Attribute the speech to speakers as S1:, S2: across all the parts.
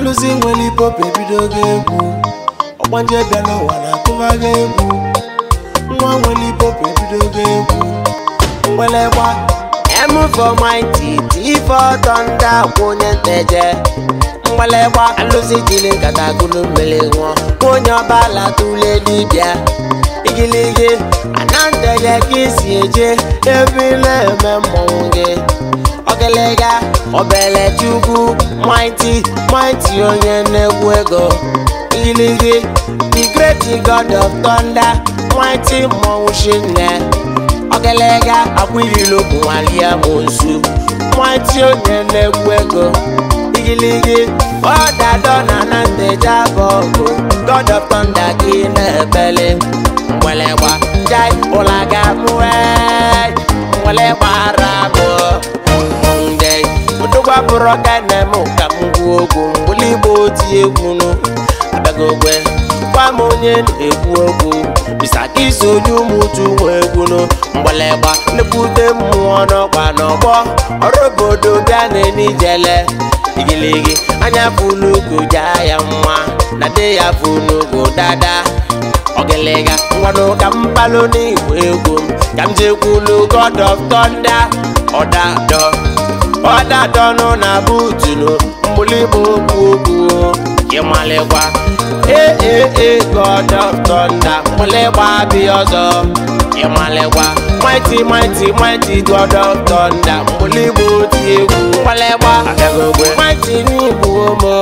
S1: alụsị nwere hip-hop ebidogo egwu ọgbanje bịa n'ụwa na-akụbago egwu nwa nwere hip-hop ebidogo egwu mgbịlịgba M for mighty, T for thunder, kwụ onye nteje mgbịlịgba alụsị jiri nkata gụlụ mmiri nwụọ onye ọbala tụle dibịa igiligi ananteje ka isi eje ebe ị na-eme mmọnwụ gị ogelega obele chukwu mighty mighty onye na-egwu ego igiligi the great god of thunder mighty mmọnwụ shinne ogelega akwụlilo bụ nwalia monsu mighty onye na-egwu ego igiligi ọdadọ na na nteja bụ ọgụ god of thunder gị na-ebele mgbelegba jai ụlaga mụe mgbelegba ara bụ nde odogwa bụrụ kane m ka m gwuo ogwu mgbili igbo oti egwu nụ abịagogwe gwa m onye na-ekwu okwu bisakisi onye ụmụuchu nwe egwu nụ mgbelegba nnekwute mmụọ n'ọkwa n'ọgbọ ọrụ obodo bịa na-enijele igiligi anya fulugo jaa ya nwa na de ya fulugo dada ogelega ngwanụ ka m balụ n'igwe egwu m ka m jekwulu god of thunder ọdadọ ọdadọnụ na butunu mgbụligbo okwu okwu ịmalịkwa ee ee ee god of thunder mgbụligba abịa ọzọ ịmalịkwa mighty mighty mighty god of thunder mgbụligbo oti egwu mgbalịgba abịagogwe mighty n'igbu omo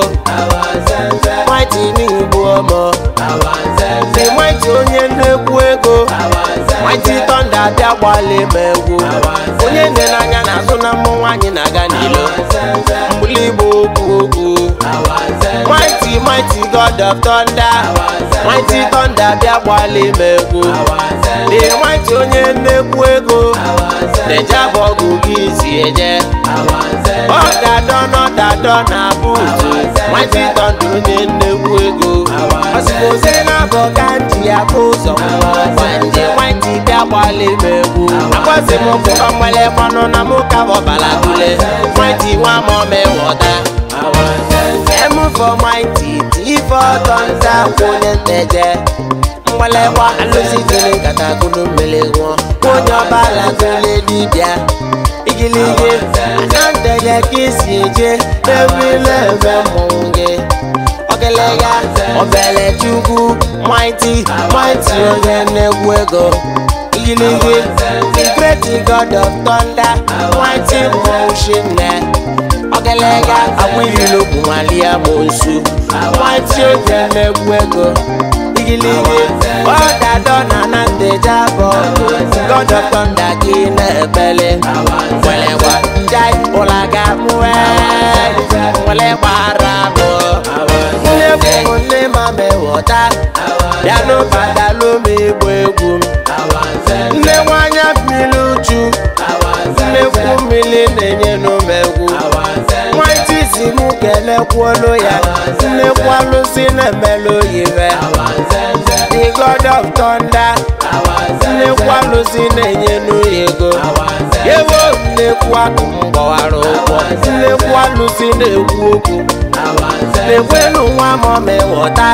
S1: mighty n'igbu omo the mighty onye na-ekwu ego mighty thunder abịa gbalị ma egwu onye nne n'anya na-azụ na mmụ nwaanyị na-aga n'ilo mgbụligbo okwu okwu mighty mighty god of thunder mighty thunder bịa gbalị ma egwu the mighty onye na-ekwu ego na-eje ọgụ gị si eje ọdadọ n'ọdadọ na buutu mighty thunder onye na-ekwu ego ọsịgozi na-abọ ka nji ya bụ ụzọ ndị mighty bịa gbalị ma egwu agwazi m bụ ọmwele mmanụ na mụ ka ọbala tule mighty nwa ma ọmewọta M for mighty, T for thunder, kwụnye nteje mgbalịgba alụsị jiri nkata gụlụ mmiri nwụọ onye ọbala tụle dibịa igiligi ananteje ka isi eje ebe ị na-eme mmọnwụ gị ogelega obele chukwu mighty mighty onye na-egwu ego igiligi the great god of thunder mighty mmọnwụ shinne ogelega agbụghịlo bụ nwalia monsu mighty onye na-egwu ego igiligi ọdadọ na na nteja bụ god of thunder gị na-ebele mgbelegba jai ụlaga mụe mgbelegba ara bụ nne bụ nne ma mewọta bịanụ batalụ m egbu egwu m nne nwanya mmiri uchu nnekwu mmiri na-enye n'umegwu nwaiti si mụ kelekwuolu ya nnekwu alụsị na-emelu oyibe the god of thunder nnekwu alụsị na-enye n'uyi ego ewo nnekwu akụ m gbawara ụgwọ nnekwu alụsị na-ekwu okwu na-ekwenu nwa ma ọ mewọta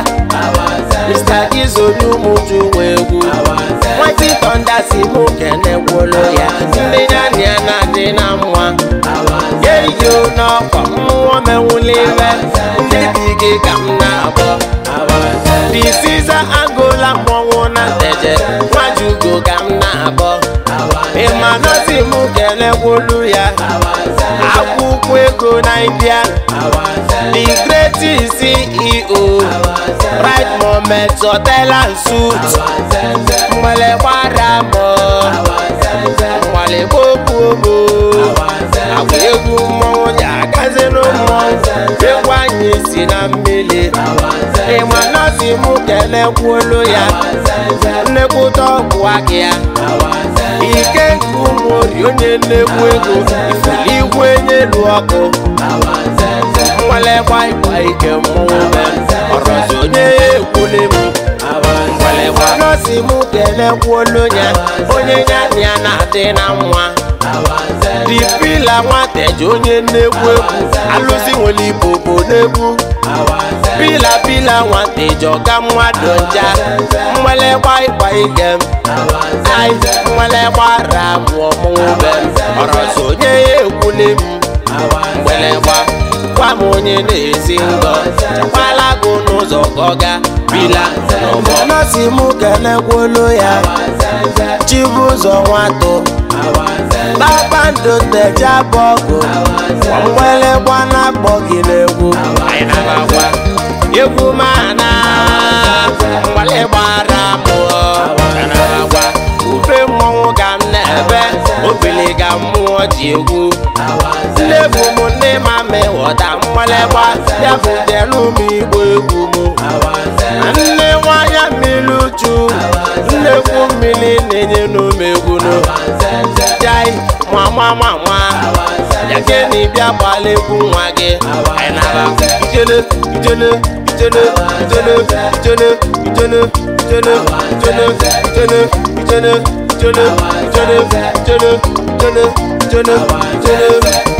S1: mr gizolu ụmụju nwe egwu nwati thunder si mụ kenekwuolu ya ndị ya na ya na-adị na mma yeyo n'ọkwa mmụọ menwuliwe ndị dị gị ka m na-abọ disiza agụla mmọnwụ na nteje nwajugo ka m na-abọ ịma nọzi mụ kelekwolu ya akwụkwọ ego Naịjirịa the great CEO right moment hotel and suit mgbele gbara mbọ mgbale gbogbo agba egwu mmọnwụ ya agazinu mmọnwụ egwu anyị si na mmiri ịma nọzi mụ kelekwolu ya nnekwuta ọgwụ aka ya ike nke ụmụ ori onye nnekwu ego ifuli igwe nyelu ọkụ mgbalịgba ịgba ike mmọnwụ be ọrọzi onye ya ekwule m mgbalịgba nọsi mụ kelekwuolu ya onye ya na ya na-adị na nwa dipila nwateji onye nnekwu egwu alụsị nwere ibobo n'egwu pila pila nwata ịjọga mmadụ nja mgbelekwa ịkwa ige m ai mgbelekwa ra mụọ mụnwube ọrọsọ onye ya ekwuli m mgbelekwa gwa m onye na-esi ngọ chekwala gụ n'ụzọ gọga pila n'ụgbọ nọsi m kelekwolu ya chibụzọ nwatụ kpakpando teja bọgụ mgbelekwa na-akpọ gị n'egwu anyị na-agwa egwu mana mgbale gbara mụọ na-agwa ube mmọnwụ ga m na-ebe obili ga mmụọ ji egwu nne bụ m ndị ma mewọta mgbalịgba ya bụ delu m igbo egwu m nne nwanya mmiri uchu nnekwu mmiri na-enye n'omegwunu jai mama mama ya gịnị bịa gbala egwu nwa gị anyị nara ijele ijele ijele ijele ijele ijele ijele ijele ijele ijele ijele ijele ijele ijele ijele ijele